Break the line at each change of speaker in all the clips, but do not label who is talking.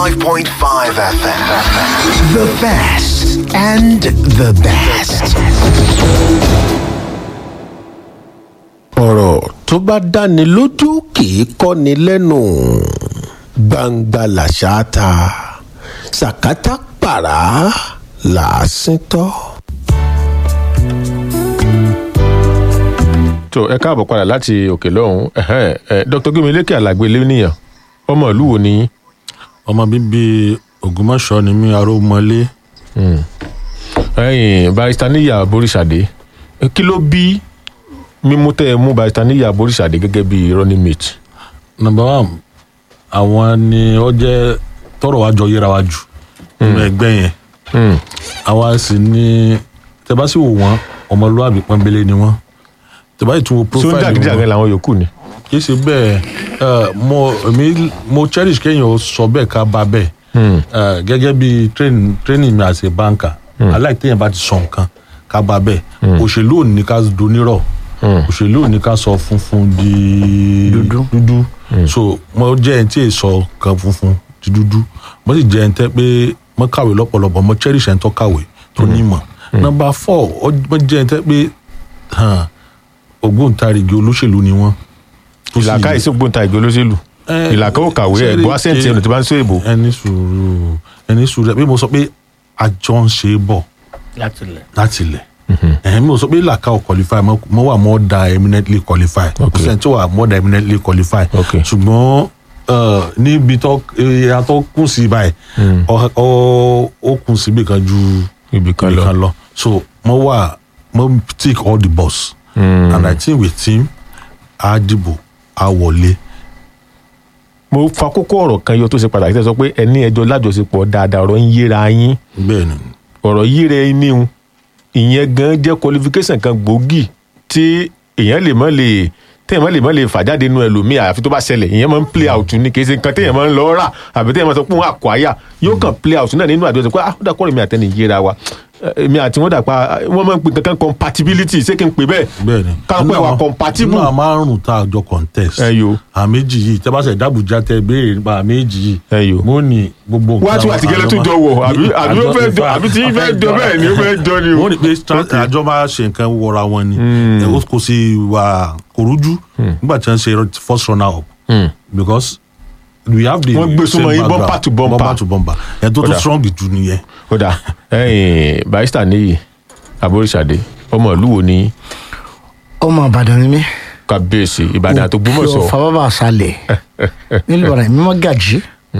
95.5 FM.
The best and the best.
ọ̀rọ̀ tó bá dáni lójú kì í kọ́ni lẹ́nu gbangba làṣà ta sàkátà pàrà làásìn tọ́.
tó ẹ káàbọ̀ padà láti òkè lọ́hùn ẹ̀hẹ́n, ẹ̀, dr gbẹmílékè alàgbé lẹ́nìyàn ọmọ ìlú wo ni yín?
ọmọ bíbí ògbómọ̀ṣọ́ ni mí arómọlé
ẹ̀yin barista níyà boríṣàdé ẹ, kí ló bí mímú tẹ́ ẹ mú barista níyà boríṣàdé gẹ́gẹ́ bí running mate
number one àwọn ni ó jẹ́ tọrọ wa jọ yẹra wa jù nínú ẹgbẹ́ yẹn
Hmm,
àwa sì ni tẹ bá sì wò wọ́n ọmọlúwàbí pọ́nbélé ni wọ́n tẹ bá sì tún wo
tí ó ń
profile
jàgídíjàgan
wọn
làwọn yòókù ni
kì í ṣe bẹ́ẹ̀ ẹ, mo èmi mo cherish kéèyàn ó sọ bẹ́ẹ̀ ká bá bẹ́ẹ̀ ẹ, gẹ́gẹ́ bí train- training mi as a banker aláìtéyàn bá ti sọ nǹkan ká bá bẹ́ẹ̀ òṣèlú ò ní ká donírọ̀ òṣèlú ò ní ká sọ funfun di
Dúdú.
dúdú so mo jẹ́ ẹni tí èè sọ kan funfun di dúdú mo sì jẹ́ ẹni tẹ́ pé mo kàwé lọ́pọ̀lọpọ̀ mo cherish ẹni tó kàwé tó nímọ̀ number four ó- mo jẹ́ ẹni tẹ́ pé hàn, ògbóǹtarìgì olóṣèlú ni wọ́n tó sì-
ìlàkà ìsìnkúta ìgbé olóṣèlú
Eh,
ìlàkà ò kàwé
ṣé
ẹ̀gbọ́n
rí-
àṣẹǹtì
ṣé-
ẹnu tí bá ń sọ èbò
ẹni sùúrù ẹni sùúrù bí mo sọ pé àjọ ń ṣe é bọ̀
láti lẹ̀.
láti ilẹ̀ ẹ̀hìn mo sọ pé làkà ò qualify mo mo wà more than eminently qualified kò
Okay.
sẹ́ni tí ó wà more than eminently qualified
Okay.
ṣùgbọ́n eh, níbi tó ìyá tó kún sí báyìí ọ- ọ- ó kún síbi kan ju
ibì kan
ibì
lọ
kan lọ so mo wà mo tick all the boss and i think with him a dìbò a wọlé
mo fa kókó ọ̀rọ̀ kan yọ tó ṣe pàtàkì tẹ́ sọ pé ẹni ẹjọ́ lájọṣepọ̀ dáadáa ọ̀rọ̀ ń yéra yín
bẹ́ẹ̀ ni
ọ̀rọ̀ yíra ẹni hun ìyẹn gan jẹ́ qualification kan gbòógì tí èèyàn lè mọ́ lè téèyàn mọ́ lè mọ́ lè fà jáde nínú ẹlòmíì àyàfi tó bá ṣẹlẹ̀ ìyẹn máa ń play out ní kì í ṣe nǹkan téèyàn máa ń lọ rà àbí téèyàn máa sọ pé òun àkọ́yà yóò kàn play out náà nínú àdúrà sọ pé ah ó dà kọ́ èmi àtẹni yéra wa Eh, èmi àti wọn dà pa wọ́n máa ń pè kankan compatibility ṣé kí n pè bẹ́ẹ̀
bẹ́ẹ̀ ni
káwọn pé
Nínú
wà
àwọn-
compatible
nínú àwọn márùn tá a jọ contest
Ẹ yo.
àwọn méjì yìí tẹ́ bá ṣe dábùjá tẹ béèrè nípa àwọn méjì yìí
Ẹ yo.
mo ní gbogbo
wá tí wà tí gẹ́lẹ́ tún jọ wọ̀ àbí àbí ó fẹ́ jọ àbí tí fẹ́ jọ bẹ́ẹ̀ ni ó fẹ́ jọ ni o.
mo ní pé stra- àjọ máa ṣe nǹkan wọra wọn ni Ẹ, ó kò sí wà kò rújú nígbà tí wọ́n ṣe first runner up because we have the
Wọ́n gbé
same
súnmọ́ yín
background.
bumper to bumper.
bumper to bumper ẹ̀ tó tó
Kódà.
strong jù nìyẹn
kódà ẹyìn barista níyì aboríṣàdé ọmọ ìlú wo ni
ọmọ ìbàdàn ni mí.
kábíyèsí ìbàdàn tó
Òkè
gbọmọsọ
ọ̀fà bàbá àṣàlẹ̀ nílùú ìbàdàn mímọ́ gàjí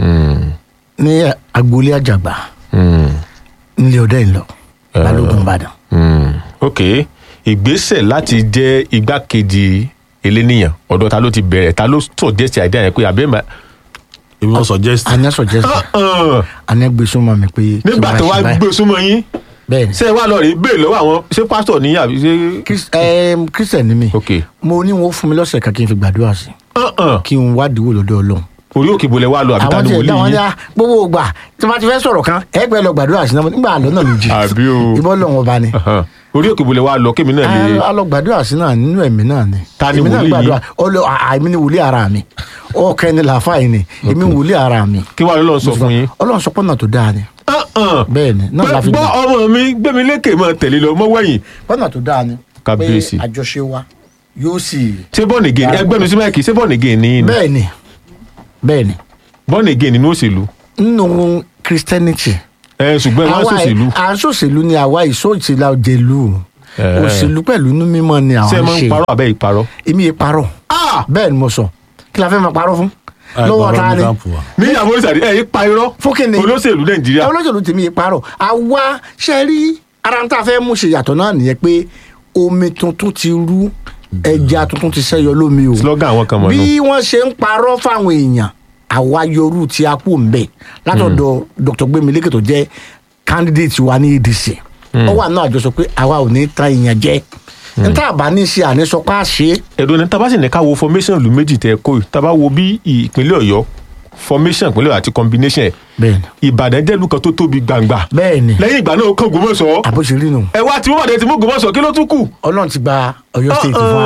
ní agboolé àjàgbá nílé ọdẹ ìlọ balógun ìbàdàn.
ok ìgbésẹ̀ láti jẹ́ igbákejì eléníyàn ọ̀dọ̀ ta ló ti bẹ̀rẹ̀ ta ló tọ̀ díẹ̀ sí àìdá yẹn pé àbẹ́ mà.
èmi wọ́n suggest
àní sọ̀jẹ́sì àní gbèsùmọ̀ mi pé. kí
nígbà
wọ́n
tó
ṣe
wá
báyìí.
gbé súnmọ́ yín
bẹ́ẹ̀ ni
ṣé ẹ wá lọ rí bẹ́ẹ̀ lọ́wọ́ àwọn ṣé pásítọ̀ ní àbí ṣé.
Chris- ẹm, christian ni mi
ok
mo ní wọn ó fún mi lọ́sẹ̀ kan kí n fi gbàdúrà sí
Uh-uh.
kí n wádìí wò lọ́dọ̀ ọlọ́run.
orí òkè bolẹ̀ wá lọ àbí ta
àwọn
ni
tí ẹ dá wọn
wòlíì
ní
yín.
à gbogbo ògbà tí wọn ti fẹ́ sọ̀rọ̀ kan ẹgbẹ́ lọ gbàdúrà sí náà nígbà lọ́nà méjì
Àbí o.
ìbọn lọ́wọ́ bá ní.
Uh-huh. orí òkè bolẹ̀ wá lọ kémi náà lè.
a lọ gbàdúrà sí náà nínú ẹ̀mí náà ni.
Ta ni
èmi náà
wòlíì
gbàdúrà
yín?
ọlọ àmì ni wòlíì ara mi ọkẹ ni làáfà yìí ni èmi wòlíì ara mi.
kí wàá lọ́ọ́ sọ fún yín.
ọlọ́run sọ pọ́nà tó dáa ni
Uh-uh.
bẹ́ẹ̀ ni náà la fi
gbọ́
gbà
ọmọ mi gbẹ̀mí lékè máa tẹ̀lé lọ mọ́ wẹ̀yìn
pọ́nà tó dáa ni
Kábíyèsí.
pé àjọṣe wa yóò sì.
ṣé bọ́ọ̀nì again ẹgbẹ́ mi sí máìkì ṣé bọ́ọ̀nì again ní ní
bẹ́ẹ̀ ni bẹ́ẹ̀ ni
bọ́ọ̀nì again nínú òṣèlú
nínú christianity
ẹ ṣùgbọ́n ẹ máa ń ṣòṣèlú
à ń ṣòṣèlú ni àwa ìṣòṣèlú òjèlú
Eh.
òṣèlú pẹ̀lú inú mímọ́ ni
ṣé ẹ
àwọn
máa ń
ṣe
parọ́ àbẹ́ ìparọ́.
èmi yẹn parọ́ bẹ́ẹ̀ ni mo sọ kí la fẹ́ máa parọ́ fún lọ́wọ́ ta ni
ní ìyàwó ìsàdí ẹ̀ yí pa irọ́
fún kí ni
olóṣèlú nàìjíríà
olóṣèlú tèmi yẹn parọ́ àwa ṣe rí ara ń tà fẹ́ mú ṣe yàtọ̀ náà nìyẹn pé omi tuntun ti rú ẹja tuntun ti ṣẹ́yọ lómi o
slogan àwọn kan mọ̀ nù.
bí wọ́n ṣe ń parọ́ fáwọn èèyàn àwa yorù tí a kú mbẹ látọ̀dọ̀ dr gbemileke tó jẹ́ candidate wa ní adc ó wà náà àjọsọ pé àwa ò ní ta èèyàn jẹ níta àbá ní ṣe àníṣọpá ṣe
ẹ̀dùn ní tábà sì ní ká wo formation ìlú méjì tẹ̀ kó yìí tábà wo bí ìpínlẹ̀ ọ̀yọ́ formation ìpínlẹ̀ ọ̀yọ́ àti combination ẹ̀
bẹ́ẹ̀ni
ìbàdàn jẹ́ ìlú kan tó tóbi gbangba
bẹ́ẹ̀ni
lẹ́yìn ìgbà náà ó kàn Ògbómọ̀ṣọ́
àbóṣe rí nu
ẹ wá tí wọ́n bàdé ti mú Ògbómọ̀ṣọ́ kí ló tún kù.
ọlọ́run ti gba ọ̀yọ́ state fún wa o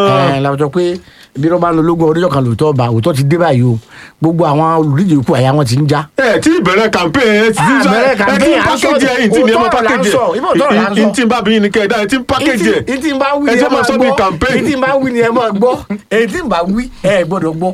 ẹ làwọn sọ pé bí wọn bá ń lo ológun oríjọ kan lòótọ́ bá òótọ́ ti dé báyìí o gbogbo àwọn olùdíje ikú àyà wọn ti ń já.
ẹ tí ìbẹ̀rẹ̀ campaign ẹ ti
Ah, bẹ̀rẹ̀
ẹ ti
campaign,
ń
à ń sọ-
package ẹ ẹ ti ní ẹ mọ
òótọ́ là ń
package
sọ, ìbò òótọ́ là ń
ẹ
sọ.
ẹ ti ń bá bí yín ni kẹ́ ẹ dá ẹ ti ń package ẹ
ètí ń bá wí
ẹ
ni
jẹ́
ẹ
máa
máa
sọ bí
gbọ́
campaign.
ètí ń bá wí ni ẹ máa gbọ́ ètí ń bá wí ẹ gbọ́dọ̀ gbọ́.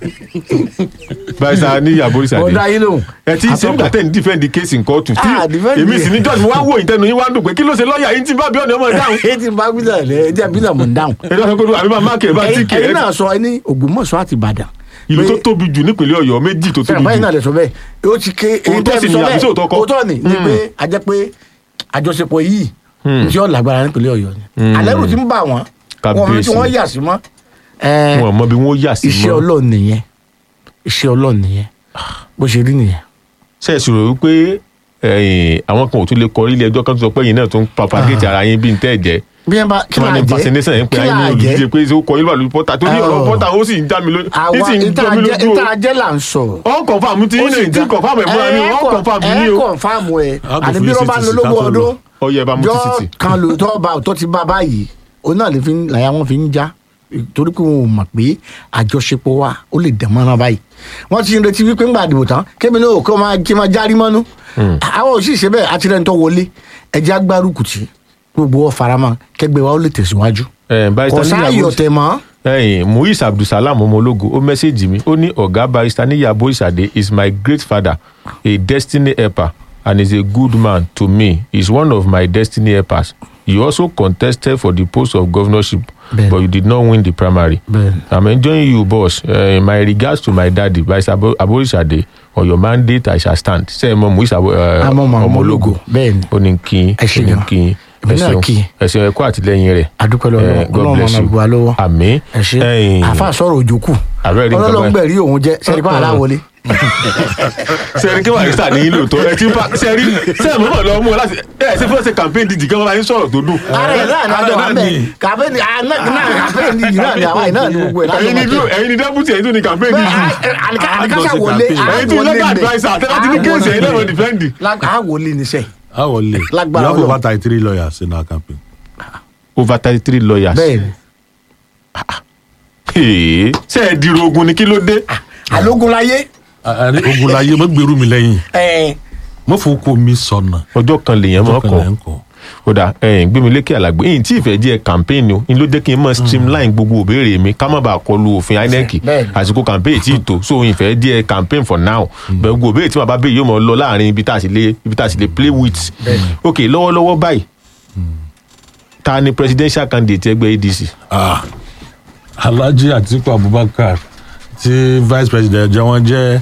barisa ní yaborisa
ọ̀dà
de
yín lòun.
ẹ ti ṣe nígbà tẹ́ ń defend the case in court tí
Ah, defend
èmi
it.
sì ní judge mo wá wò ìtẹnu yín wá dùn pé kí ló ṣe lọ́ọ̀yà yín tí bá bí ọ̀nà ọmọ dáhùn
ètí ń bá wí náà lẹ ẹ jẹ́ bí náà mò ń dáhùn.
ẹ lọ́sọ̀ pé àbí máa máàkì ẹ̀ bá tí kì
ẹ̀yin
ẹ̀
náà sọ ẹ ní Ògbómọ̀ṣọ́ àti Ìbàdàn.
ìlú tó
pé-
tóbi jù nípínlẹ̀ Ọ̀yọ́ méjì tó tóbi
sẹ́yìn báyìí
jù
náà lè sọ bẹ́ẹ̀ ó ti ké èyí
Òótọ́
tẹ́
sì
fi
ni
sọ
àbí
bẹ́ẹ̀
sóòótọ́ kọ́?
òótọ́ ni ni pé a jẹ́ pé àjọṣepọ̀ yìí tí ó lágbára nípínlẹ̀ Ọ̀yọ́ ni alẹ́rù ti ń bà wọ́n wọn mọ̀ tí
Kábíyèsí.
wọ́n yà sí mọ́ ẹ̀,
wọn mọ bí wọn yà sí
iṣẹ́
mọ́
Ọlọ́run nìyẹn iṣẹ́ Ọlọ́run nìyẹn bó ṣe rí nìyẹn.
ṣe é sọ̀rọ̀ wípé ẹ̀yìn, àwọn kan ò tún lè kọrí ilé ẹjọ́ kan tó sọ pé yìí náà tún propagate ara yín bí n tẹ́ ẹ̀ jẹ́
bí wọn bá kí
kí wọ́n
máa
ní
jẹ́
impersonation yẹn pé
kí
ayé ní
máa
olùdíje
jẹ́
pé ó kọ yín wà lórí pọ́tà tó ní ọ̀rọ̀
Oh.
pọ́tà ó sì ń já mi lójú ní
àwa
sì ń jọ mi lójú o
ìtajẹ́ là ń sọ̀rọ̀
ọ̀n confam tí yín náà tí confam ẹ̀ múra ni ọ̀n confam ní
ẹ
o
kọ̀nfàmù ẹ̀
A kò
àní
fi
bí wọ́n bá
CCTV
ń lo lógún
ká tó lọ.
ọdún
ọyẹ ẹ bá mú
jọ
títì
kan lóòótọ́ bá òótọ́ ti bá báyìí òun náà lè fi ń- làyà wọn fi ń já torí pé wọn ò mọ̀ pé àjọṣepọ̀ wa ó lè dẹ̀ mọ́ra báyìí wọ́n ti ń retí wípé ńgbà àdìbò tán kébì náà kó máa kí máa járí mọ́nú àwọn ò sì ṣe bẹ́ẹ̀ àti rẹ̀ ń tọ́ wọlé ẹjẹ́ agbárùkù tí gbogbo wọn faramọ́ kẹgbẹ́ wa ó lè tẹ̀síwájú
ẹ̀ barista
kò sáàyè
níyàwó
ọ̀tẹ̀ mọ́
ẹ̀yìn muiz abdulsalam ọmọlógo ó mẹ́sẹ̀gì mi ó ní ọ̀gá barista níyàbọ̀ ìsàdé is my great father a destiny helper and is a good man to me he is one of my destiny helpers you also contested for the post of governorship
Bẹ́ẹ̀ni.
but you did not win the primary
Bẹ́ẹ̀ni.
i'm enjoying you boss uh, my regards to my daddy barista Abo- aborisade on your mandate i shall stand sẹ́yìn mọ́ muiz Abo- eh,
Àmọ́ mọ́
ọmọlógo
Ọmọlógo, bẹ́ẹ̀ni.
ó ní kí
Ẹ ṣé
ó ní
gan.
kí
Èmi náà
ẹ̀sìn
kí.
ẹ̀sìn ẹ̀kọ́ àtìlẹ́yìn rẹ̀
adúpẹ́ lọ́wọ́
Eh, God
ọlọ́run
bless
ọmọ
you.
àgbà lọ́wọ́
àmín
ẹ ṣe
Ẹ̀yin-
àfa sọ̀rọ̀ òjò kù
Àbẹ́rẹ́ rí nǹkan
ọlọ́run
báyìí.
gbẹ̀rí òun jẹ́ sẹ́ni pa aláwọlé.
sẹ́ẹ̀rì kí barista ní ìlò tó ẹ ti pa sẹ́ẹ̀rì sẹ́ẹ̀ mọ́mọ́ lọ mú ọ láti ẹ ṣe fún ọ̀sẹ̀ campaign dídì kan bá yín sọ̀rọ̀ tó dùn.
ara ẹ̀ náà ní àjọ wà bẹ́ẹ̀ kàféènì náà kàféènì yìí náà ní àwa yìí náà ní gbogbo ẹ̀ lájọ
ẹ̀yin ni
máa
dúró ẹ̀yin ni deputy ẹ̀yin tó ní campaign dídì.
àlìkáṣà wọlé
ẹ̀yin tí legal adviser àtẹ́lá ti ní kéèsì ẹ̀yin lẹ́wọ̀n defendi.
àwọlé níṣẹ́
How will it?
Lágbára
You have
Ọlọ́run.
over thirty three lawyers in our campaign.
over thirty three lawyers.
bẹ́ẹ̀ ni
Ee, ṣé ẹ dìrò ogun ni kí ló dé.
àlógun láyé
Àní ogunlaye mo gbèrú mi lẹ́yìn
ẹ̀
mo fowó mi sọnà.
ọjọ́ kan lèèyàn máa
Ọjọ́ kan
kọ
lẹ̀ ń kọ́.
ó dà ẹ̀yìn gbé mi lékè àlàgbé yìí tí ìfẹ́ jẹ́ campaign o ni ló jẹ́ kí n mọ̀ streamline gbogbo òbéèrè mi ká má bàa kọlu òfin INEC
Bẹ́ẹ̀ni.
àsìkò campaign tí ì tó so ìfẹ́ jẹ́ campaign for now bẹ́ẹ̀ gbogbo òbéèrè tí màá bá béèrè yóò mọ̀ lọ láàrin ibi tá a sì lè ibi tá a sì lè play with ok lọ́wọ́lọ́wọ́ báyìí ta ni presidential candidate ẹgbẹ́ ADC
Ah, Alhaji Atiku Abubakar tí vice president jẹ́ wọ́n jẹ́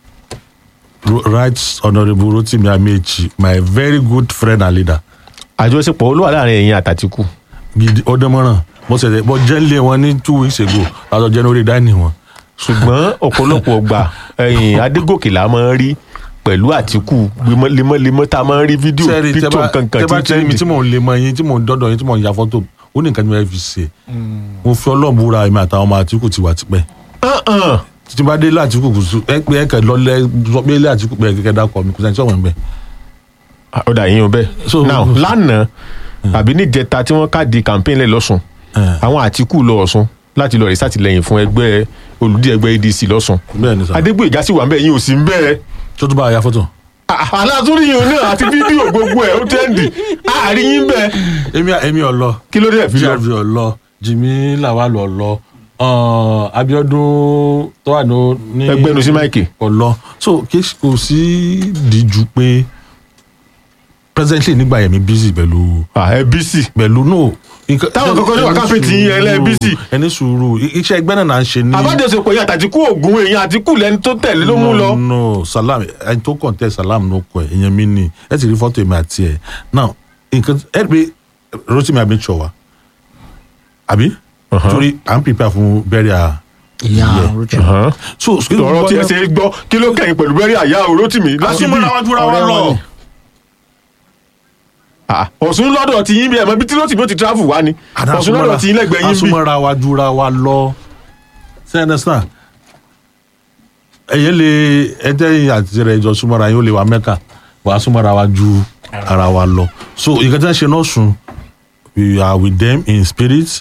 Ro- right honourable Rotimi Amechi my very good friend and leader
àjọṣepọ̀ olówà láàrin ẹ̀yin àtàtìkù
gidi ọdọmọràn mo ṣẹ̀ṣẹ̀ bọ́ jẹ́lé wọn ní two weeks ago látọ̀ jẹ́ lórí dání wọn.
ṣùgbọ́n ọ̀pọ̀lọpọ̀ ọgbà ẹ̀yìn Adégòkè la máa ń rí pẹ̀lú Àtìkù lemọ́lemọ́ tá a máa ń rí fídíò
sẹ́ẹ̀rì
píktò kankan
tẹ́ bá
tí
tẹ́ mi
ń
tí mò ń lè mọ yín tí mò ń dọ́dọ̀ yín tí mò ń ya fọ́tò ó ní nǹkan tí mo fẹ́ fi ṣe mo fi ọlọ́run búra èmi àtàwọn ọmọ Àtìkù ti wà tipẹ́
trendi.
títí bá dé ilé Àtìkù kù sùn ẹ pé ẹ kẹ lọlẹ sọ pé ilé Àtìkù pé kẹkẹ dákọ mi kò sẹ́ni tí ọ̀wọ́n ń bẹ̀.
ó dà yín o bẹ́ẹ̀.
So-
now lánàá àbí níjẹta tí wọ́n káàdì campaign lẹ̀ lọ́sùn
Eh.
àwọn Àtìkù lọ Ọ̀ṣun láti lọ rí sátìlẹ́yìn fún ẹgbẹ́ olùdí ẹgbẹ́ ADC lọ́sùn
bẹ́ẹ̀ ni sà
Adégbòyègá sì wà ń bẹ̀ yín ò sí ń bẹ̀
tó tún bá a ya fọ́tò.
alátúrí yìí náà àti fídíò gbogbo ẹ̀ ó tẹ́ǹdì àárín yín bẹ̀
èmi èmi ọlọ
kí ló dé ẹ̀ fi lọ.
grv ọlọ Jimmy Lawal ọlọ uh, Abiodun tó wà ní- ní
Ẹgbẹ́nu sí máìkì.
ọlọ so kí kò sí díjú pé presently nígbà yẹn mi busy pẹ̀lú
ẹ bí sí
pẹ̀lú no. nǹkan-
Táwọn kankan ní wà
ẹni
káfíń tí yín, ẹ lẹ́
sùúrù,
busy.
ẹni sùúrù i- iṣẹ́ ẹgbẹ́ náà là ń ṣe ní.
àbájọsepọ̀ yẹn àtàtìkù ògùn èèyàn Àtìkù lẹni tó tẹ̀lé ló mú lọ.
no no salam ẹni tó kàn salam ló kọ ẹ ìyẹn mi ni ẹ ti rí fọ́tò èmi àti ẹ now nǹkan ẹ pé Rotimi Amechi wa àbí torí à ń prepare fún burial
ìyá
Yeah.
rúchì
Ọ̀hán.
so
ọ̀rọ̀ tí ẹ ṣe gbọ́ kí ló kẹ́yìn pẹ̀lú bẹ́rí àyà Rótìmí láti bí
lásìmọ́ làwọn jura wọn
ọ̀rẹ́
lọ
wọn ni.
Ah, Ọ̀ṣun lọ́dọ̀ tí yín bí ẹ̀mọ́ bí tí Rótìmí ó ti travel wá ni Ọ̀ṣun lọ́dọ̀ tí yín lẹ́gbẹ̀ẹ́ yín bí.
asúmọ́ra wa jura wa lọ ṣe understand ẹ̀yẹ́ lè ẹ̀jẹ̀ àti rẹ̀ jọ súnmọ́ra yín ó lè wa mẹ́ka wà á súnmọ́ra wa ju ara wa lọ so ìkan tí wọ́n ṣe náà sùn we are with them in spirit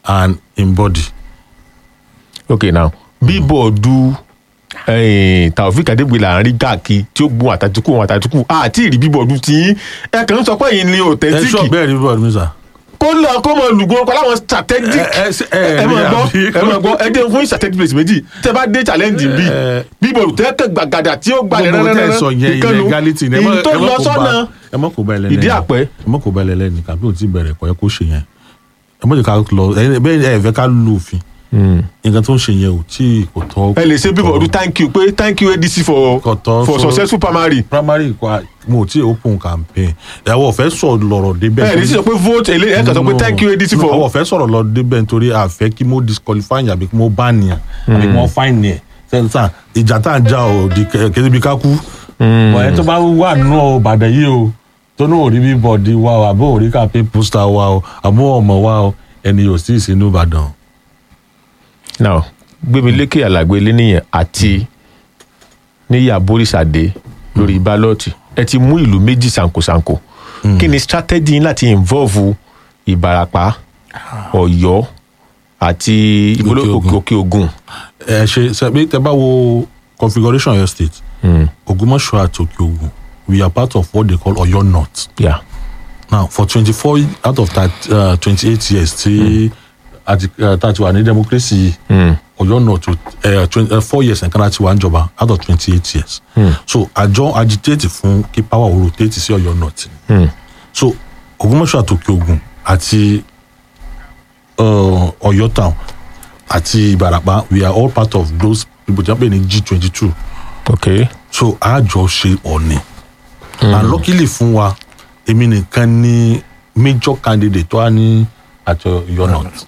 and in body.
ok now bíbọ̀dù eh, taofik adégbè là ń rí káàkiri tí ó gun àtàtúkù wọn àtàtúkù àti ìrí bíbọ̀dù tí ẹ kàn ń sọ pé yìí ni
ẹ sọ
authentic
bẹ́ẹ̀ ni bọ́ọ̀dù mi sà.
kó lọ kó mọ lùgbọ́n pa láwọn strategic
ẹ ẹ ẹ
ẹ mọ̀
rí
gbọ́
àbí?
ẹ mọ̀ gbọ́ ẹ dé fún strategic place méjì tẹ bá dé challenge bí
ẹ-
bíbọ̀dù tẹ́ kẹ́ gbàgàdà tí ó gbalẹ̀
gbogbo tẹ́ ẹ sọ yẹn
ìkànnù
illegality ni ẹ mọ̀-
ìyí tó
ẹ mọ̀
lọ
kó
sọ́nà
bá- ẹ mọ̀ kó bá ẹlẹ́ni
ìdí àpẹ́.
ẹ mọ̀ kó bá ẹlẹ́ni kàbí ò tí bẹ̀rẹ̀ kọ́ ẹ kó ṣe yẹn ẹ mọ̀ jẹ́ ká lọ ẹ bẹ́ẹ̀ ẹ fẹ́ ká lu òfin nǹkan tó ń ṣe yẹn ò tí kò tọ́
ẹ lè ṣe bíbọ̀dù thank you pé thank you adc for
Kò tọ́
for
so-
successful primary
primary kọ́ mo ti open campaign ìyàwó ọ̀fẹ́ sọ lọ̀rọ̀ débẹ̀
ẹ lè sọ pé vote èlé ẹ kàn sọ pé
No,
thank you adc
no,
for
àwọn ọ̀fẹ́ sọ̀rọ̀ lọ débẹ̀ nítorí àfẹ́ kí mo disqualify yàn àbí kí mo ban yàn àbí kí wọ́n fine yẹn sẹ́ńtà ìjà tá à ń jà ò di kéde bí ká kú. bọ̀ ẹ tó bá wà nínú Ìbàdàn yìí o tó ní òrí bí bọ̀dì wa o àbó òrí kàpé pósítà wa o àbó ọmọ wa o ẹni yóò sí ìsinú Ìbàdàn.
now gbémilékè alàgbé lẹ́nìyàn àti níyà borísàdé lórí bálọ́ọ̀tì ẹ ti mú ìlú méjì ṣàǹkóṣàǹkó kí ni strategy yín láti involve ìbarapá ọ̀yọ́ àti ìbóló
Òkè Ògùn.
òkè ògùn
ẹ ṣe sẹbi tẹ bá wo configuration Ọ̀yọ́ state Ògbómọ̀ṣọ́ àti Òkè Ògùn we are part of what they call Ọ̀yọ́ north.
yeah.
now for twenty four out of that twenty eight years tí àti tá a ti wà ní democracy yìí Ọ̀yọ́ náà tó twenty four years nǹkan láti wà níjọba out of twenty eight years so àjọ agitate fún kí power ó rotate sí Ọ̀yọ́ north so Ògbómọ̀ṣọ́ àti Òkè Ògùn àti uh, Ọ̀yọ́ town àti Ìbàràpá we are all part of those people tí wọ́n pè ní G twenty two
okay.
so àjọ ṣe ọ̀nì and luckily fún wa èmi nìkan ni major candidate tó wà ní àti Ọ̀yọ́ north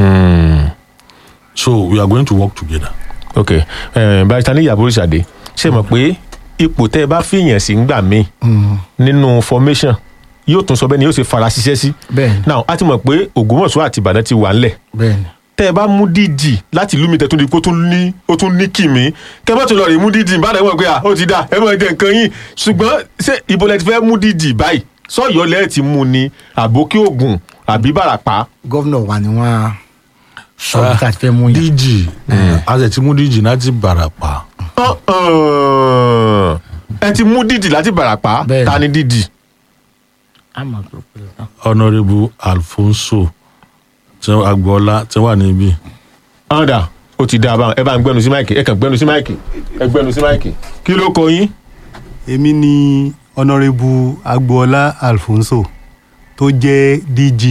so we are going to work together.
ok eh, barista níyà borísàdé ṣe mọ̀ pé ipò tẹ́ ẹ bá fìyàn sí ń gbà mí nínú formation yóò tún sọ bẹ́ẹ̀ ni yóò ṣe fara ṣiṣẹ́ sí
Bẹ́ẹ̀ni.
now a ti mọ̀ pé Ògbómọ̀ṣọ́ àti Ìbàdàn ti wà ńlẹ̀
bẹ́ẹ̀ni
tẹ́ ẹ bá mú dídì láti ìlú mi tẹ́ tún di kó tún ní ó tún ní kìmí kẹ́ bá tún lọ rí mú dídì bá dẹ̀ wọ́n pé à ó ti dà ẹ máa jẹ nǹkan yín ṣùgbọ́n ṣé ibo lẹ ti fẹ́ mú dídì báyìí sọ́yọ́ lẹ́ẹ̀ ti mú ni àbókí ògùn àbí bàràpá.
gọ́vnà wa ni wọ́n á sọ bí ká ti fẹ́ mú yàn.
DG àti ti mú DG láti Ìbàràpá
Uh-uh. ẹ ti mú dídì láti bàràpá
Bẹ́ẹ̀ni.
ta ni dídì.
a máa gbọ́ pé tán.
honourable Alfonso tí agboola tí wà níbí.
ọ̀dà ó ti dá a báwọn ẹ bá ń gbẹnu sí máìkì ẹ kàn gbẹnu sí máìkì ẹ gbẹnu sí máìkì kí ló kọ yín.
èmi ni honourable agboola alfonso tó jẹ́ dg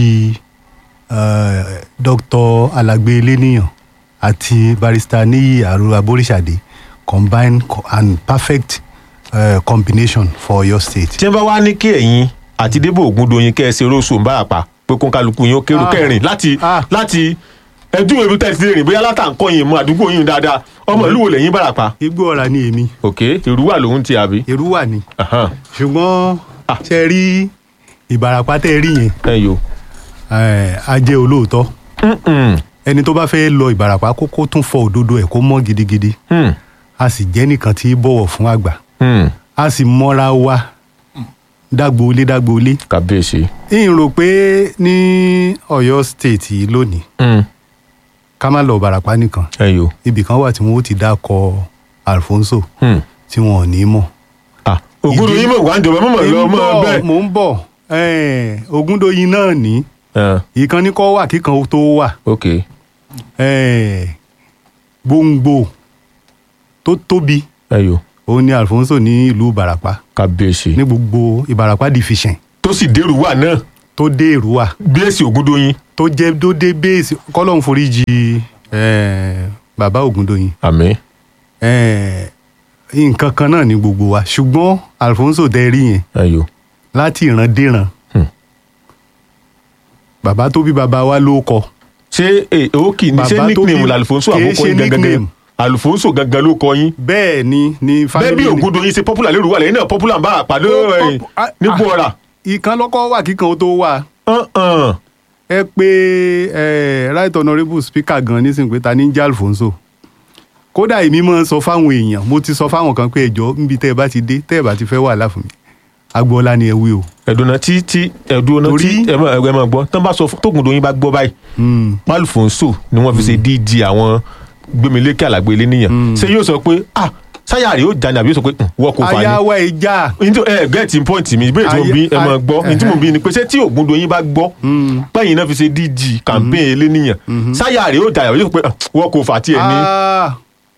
uh, dr alagbe eleniyan àti barrister niyi aru aborisade combine co and perfect uh, combination for your state.
tí wọ́n bá wá ní kí ẹ̀yin àti débò ògúndòyìn kẹ́ ẹ ṣe róṣù ń bàràpá pé kó ń kálukú yín ó kérò
Ah.
kẹrin láti
Ah.
láti ẹdún ìlú tẹ̀sí lè rìn bóyá látàǹkọ́ yìí mọ àdúgbò yìí dáadáa ọmọ ìlú wo lẹ́yìn bàràpá.
igbó ọ̀rà ni èmi
òkè ìrúwà lòun ti àbí.
èrúwà ni
Ahan.
ṣùgbọ́n
Ah.
ṣe rí ìbàràpá tẹ́ ẹ rí yẹn
ẹ yo.
eh, a jẹ́ olóòótọ́
Mm-mm.
ẹni tó bá fẹ́ lọ ìbàràpá kó kó tún fọ òdodo ẹ̀ kó mọ́ gidigidi
Hmm.
a sì jẹ́ nìkan tí í bọ̀wọ̀ fún àgbà
Hmm.
a sì mọ́ra wa dágboolé dágboolé
kàbíyèsí.
ń rò pé ní Ọ̀yọ́ state yìí lónìí
Hmm.
ká má lọ ìbàràpá nìkan
ẹ yo.
ibì kan wà tí wọn ó ti dákọ Alfonso
Hmm.
tí wọn ò ní mọ̀.
ah ògúndò
Ìdí-
yín mọ̀ wá ń jọba mọ̀ lọ
Èmi
mọ̀
bọ̀,
bẹ́ẹ̀.
mò ń bọ̀ eh, Ògúndòyìn náà ní
Ah,
ìkan ní kọ́ wà kíkan tó wà
ok.
eh, gbòǹgbò tó tóbi
ẹ yo.
òun ni Alfonso ní ìlú ìbàràpá
kàbíyèsí.
ní gbogbo ìbàràpá division
tó sì dérú wà náà
tó dé èrúwà
bí èsì ògúndòyìn.
tó jẹ́ tó dé bẹ́ẹ̀sì kọ́lọ́hún foríjì eh, bàbá Ògúndòyìn
àmín.
eh, nǹkan kan náà ní gbogbo wa ṣùgbọ́n Alfonso tẹ́ rí yẹn
ẹ yo.
láti ìran déran
Hmm.
bàbá tó bí bàbá wa ló kọ
ṣé ẹ ó kì í ní ṣé
Bàbá tó
nickname
bí-
l'Alfonso
kìí
àkókò
ṣe
yín gangan
nickname.
Alfonso gangan ló kọ yín.
bẹ́ẹ̀ ni ní
bẹ́ẹ̀ bí
family
ògúndòyìn ṣe popular lérò wà lẹ́yìn náà popular ń bá àpàdé
Ó
ẹ̀yìn
pop- ah,
ní
ah.
gbọ́ra.
ìkan lọ́kọ́ wà kíkan ó tó wà
Uh-uh.
ẹ pé ẹ right honourable speaker gan nísìnyí pé ta ní jẹ́ Alfonso kódà èmi máa ń sọ fáwọn èèyàn mo ti sọ fáwọn kan pé ẹjọ́ níbi tẹ́ ẹ bá ti dé tẹ́ ẹ bá ti fẹ́ wàhálà fún mi agboola ni ẹ wí o.
ẹ̀dùnà tí tí ẹ̀dùnà tí
Torí-
ẹ mọ̀ ẹ mọ̀ gbọ́ tán bá sọ fún tókùn dòyìn bá gbọ́ báyìí
Mm.
Alfonso ni wọ́n fi ṣe DG àwọn gbẹmílékè àlàgbé ilé nìyẹn ṣé yóò sọ pé ah sáyà rẹ̀ yóò jà ní àbí yóò sọ pé "Hmm, wọ́n kò fà ní.
ayáwá ìjà
nítorí ẹ gẹ́ẹ̀tì pọ́ǹtì mi ìbéèrè tí mo
Ayé-
bí ẹ mọ̀
ay-
gbọ́ ní tí mo bí ni pé ṣé tí Ògúndòyìn bá gbọ́ pẹ́yìn náà fi ṣe DG campaign eléníyàn sáyà rẹ̀ yóò jà yóò sọ pé "Ah, wọ́n kò fà tiẹ̀ ní.
Ah,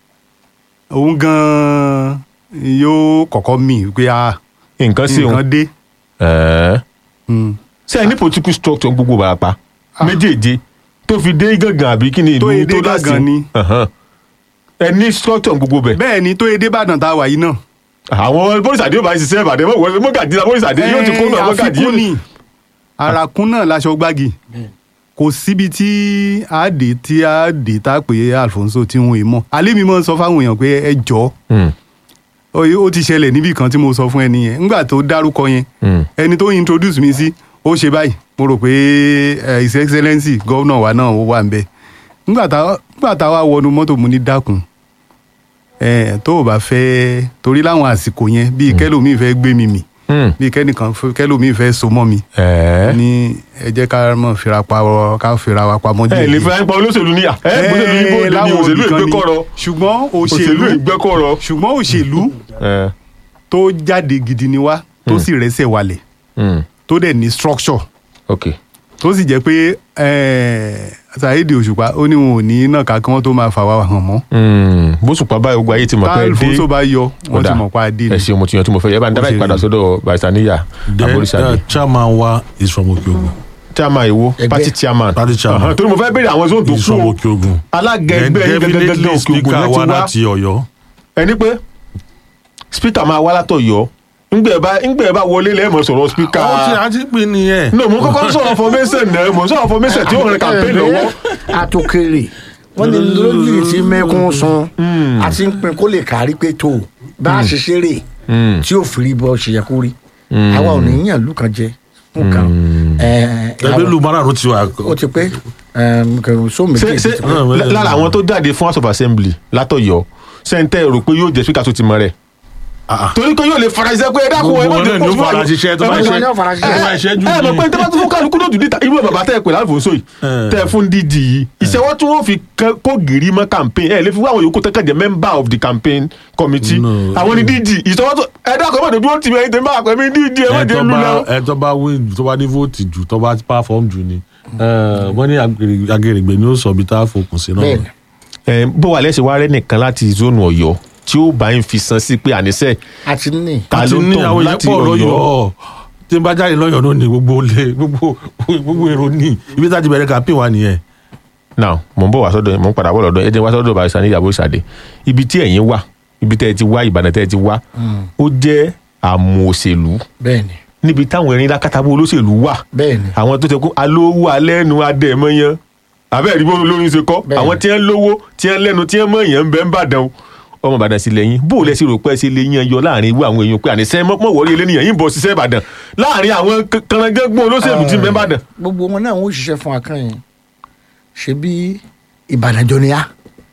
òun gan-an yóò kọ́kọ́ mì pé a
nǹkan sí òun
nǹkan dé.
ẹ̀ẹ́
Mm.
ṣé ẹ ní political structure gbogbo Ìbàràpá méjèèje tó fi dé gángan àbí kí ni
Tó
ìlú
èdè
tó láti
gángan ni.
Ẹ̀hán. ẹ ní structure gbogbo bẹ̀
bẹ́ẹ̀ ni tó edé ìbàdàn tá a wà yìí náà.
àwọn bóríṣàdé yóò bá ń ṣiṣẹ́ ìbàdàn mọ̀ wọlé mọ́gàdì náà bóríṣàdé yóò ti kó náà
Eh,
mọ́gàdì
àfikún ni àràkún náà láṣọ gbági kò síbi tí a dé tí a dé tá a pè é Alfonso tí wọn ì mọ̀ alẹ́ mi mọ̀ sọ fáwọn èèyàn pé ẹ jọ oye ó ti ṣẹlẹ̀ níbì kan tí mo sọ fún ẹni yẹn ńgbà tó dárúkọ yẹn
Mm.
ẹni tó introduce mi sí ó ṣe báyìí mo rò pé eh, his excellency gómìnà wa náà ó wà ń bẹ ńgbà tá ńgbà tá wa wọnú mọ́tò mu ní dákun eh, tó o bá fẹ́ torí láwọn àsìkò yẹn bíi kẹlòmíì fẹ́ gbé mi mì bíi kẹ́nìkan fẹ́- kẹlòmíì fẹ́ so mọ́ mi
ẹ̀ẹ́
ní ẹ jẹ́ ká mọ̀ fira pa ọ ká fira wa pamọ́
ẹ lè fẹ́ pa olóṣèlú ní à ẹ olóṣèlú yìí bó ní
láwọn
òṣèlú
ibì kan ni.
ìgbẹ́kọ̀rọ̀
ṣùgbọ́n
òṣèlú
òṣèlú
ìgbẹ́kọ̀rọ̀
ṣùgbọ́n òṣèlú
ẹ̀
tó jáde gidi ni wá tó sì rẹ́sẹ̀ walẹ̀
mm,
tó dẹ̀ ní structure
ok
tó sì jẹ́ pé eh, Saheed Òṣùpá ó ní wọn ò ní náà ká kí wọ́n tó máa fà wá hàn mọ́
Mm, bóṣùpá báyìí gbogbo ayé ti mọ̀
tá
pé ẹ dé
Alfonso bá yọ wọ́n ti mọ̀ pa adé
ẹ
ni
ṣeun mo ti yan tí mo fẹ́ yẹ bá ń dábàá
Òṣèlú.
ìpadà sọ́dọ̀ barista níyà
then
aboríṣàdé
uh, chairman wa is from Okeogun
chairman ìwo
Ẹgbẹ́.
party chairman
Party chairman.
Ahan, torí mo fẹ́ béèrè àwọn zone tó
is
kú
from
o
Okeogun
alága
then
ẹgbẹ́ yín gẹ́gẹ́gẹ́
definitely
òkè ògùn
speaker
náà ti
wa
wá
láti Ọ̀yọ́
ẹni pé speaker máa wá látọ̀ yọ ńgbẹ́ bá ńgbẹ́ bá wọlé lẹ́ẹ̀mọ̀ sọ̀rọ̀ speaker
ó ti àti pè nìyẹn
no mo kọ́kọ́ sọ̀rọ̀ formation náà mo sọ̀rọ̀ formation tí ó rìn campaign lọ́wọ́
àtòkèrè wọ́n ní lójú tí mẹ́kún sun a ti ń pin kó lè kárí pé tó bá a ṣe ṣeré tí ò fìrí bọ́ ṣe yẹ kó rí àwa ò ní yàn lù kan jẹ fún kan
ẹgbẹ́ lu márùn ti wà
ó ti pé kẹrù só
ṣé
méjì
ṣé
Ah,
lára àwọn tó jáde fún house of assembly látọ̀yọ́ sẹ́ńtẹ́ rò pé yóò jẹ́ speaker tó ti mọ̀ rẹ̀ torí pé yóò lè fara ṣiṣẹ́ pé ẹ dákun ẹ
gbogbo
má
náà
jẹ́
ni ó
kó
fara ṣiṣẹ́ tó bá
Gbogbo
ṣe
náà fara ṣiṣẹ́.
tó bá ṣe jù
ẹ mọ̀ pé tẹ́lá tó fún kálukú náà dùdí ta irú bàbá tẹ́ ẹ pè láàfóso yìí
Eh.
tẹ́ ẹ fún dídì yìí ìṣẹ́wọ́ tí wọ́n fi kẹ́- kó gìrì mọ́ campaign ẹ lè fi wá àwọn yòókù tẹ́kẹ̀ jẹ́ member of the campaign committee
No.
àwọn ni dídì ìṣẹ́wọ́ tó ẹ dákun ẹ má dúró tì mí ẹ̀yin tèmi bá pẹ́ mi dídì ẹ má
ẹ
jẹ́
tó
lu
bá
lọ.
ẹ tó bá win tó bá ní vote jù tó bá perform jù ni Eh, wọ́n ní agèrè- agèrègbè ni ó sọ bí tá a fòkùn sí náà
bẹ́ẹ̀ni
ẹ bó wà lẹ́sẹ̀ wá rẹ́ nìkan láti zone ọ̀yọ́ tí ó bá ń fi san sí pé àníṣe
àti ní
ta
àti
ló
ní
tàn
àwọn èèyàn
láti
pọ̀
ọ̀yọ́
lọ́yọ̀ọ́ tí n bá jáde lọ́yọ̀ọ́ náà ni gbogbo olè gbogbo gbogbo èrò ní ibi tá a ti bẹ̀rẹ̀ campaign wa nìyẹn.
now mo ń bọ̀ wá sọ́dọ̀ mo ń padà bọ̀ lọ́dọ̀ ẹ jẹ́ wá sọ́dọ̀ barista ní ìyàbọ̀ ìsàdé ibi tí ẹ̀yin wà ibi tẹ́ ẹ ti wá ìbàdàn tẹ́ ẹ ti wá ó jẹ́ àmọ́ òṣèlú
bẹ́ẹ̀ni
níbi táwọn erin lákàtàbọ̀ olóṣèlú wà
bẹ́ẹ̀ni
àwọn tó ti kú alówó alẹ́nu adẹ́mọ́yán abẹ́rẹ́ bó lórí ṣe kọ́
Bẹ́ẹ̀ni.
àwọn tí wọ́n lówó tí wọ́n lẹ́nu tí wọ́n mọ̀yàn ń bẹ́ ń bàdàn o ọmọ ìbàdàn sí lẹ́yìn bó o lẹ́sìn rò pé ẹ ṣe lè yan yọ láàrin irú àwọn èèyàn pé àníṣe mọ̀ wọ́ọ́rí eléníyàn yìí ń bọ̀ ṣiṣẹ́ ìbàdàn láàrin àwọn kanagẹ́gbọ́n olóṣèlú tí ń bẹ́ ń bàdàn.
gbogbo wọn náà wọn ò ṣiṣẹ́ fún akányìn ṣe bí ìbàdàn jọ ni á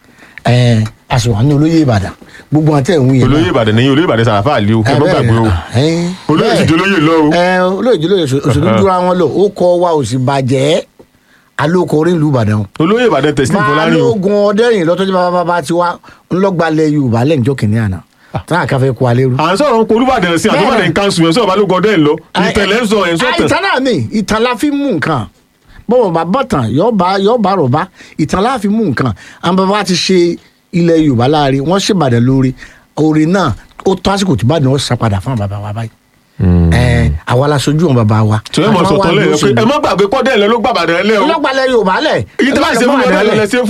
ẹ àṣewà ní olóyè ìbàdàn gbogbo wọn tẹ̀ ń wí yẹn náà.
olóyè ìbàdàn nìyí olóyè ìbàdàn sàràfà àlè o ẹ mọ́ gbàgbé o olóyè sì jẹ́ olóyè lọ o.
ẹ olóyè jẹ́ olóyè òṣèlú dúró àwọn lò ó kọ wa ò sì bàjẹ́ alóko orí ìlú ìbàdàn o.
olóyè ìbàdàn tẹ̀sílẹ̀ fọlárin o
balógun ọdẹrìn lọ́tọ́jú bàbá bàbá ti wá ńlọgbalẹ yorùbá lẹ́njọ́ kìnìún àná tí wọn àkàfẹ́ kó alẹ́ rú.
à ń sọ̀rọ̀ ń polú bàdàn sí àtúbàdàn
Bẹ́ẹ̀ni.
kanṣu ẹ̀ sọ̀rọ̀ balógun ọdẹ ẹ̀ lọ ìtẹ̀lẹ̀ ń sọ ẹ̀ ń sọ̀tàn.
ìtàn náà ni ìtàn la fi mú nǹkan bọ́wọ̀ bá bọ̀tàn yóò bá yóò bá rọ̀bá ìtàn la fi mú nǹkan àwọn bàbá ti ṣe ilẹ̀ yorùbá láàrin wọ́n ṣèbàdàn lórí orin náà ó tó àsìkò tí bàdàn ó sá padà fún àwọn bàbá wa báyìí. ẹ àwa la sojú wọn bàbá wa.
tí wọ́n mọ̀
Àwọn
sọ̀tàn
wa
lẹ́yìn
ló
pé
ṣèlú.
ẹ má gbàgbé kọ́dẹ̀ ẹ̀ lọ ló gbàbàdàn ẹ̀ lẹ́ o
ọlọ́gbàlẹ̀ yorùbá lẹ̀.
èyí tí wọ́n ṣe fún ọdẹ ẹ̀ lọ lẹ́sẹ̀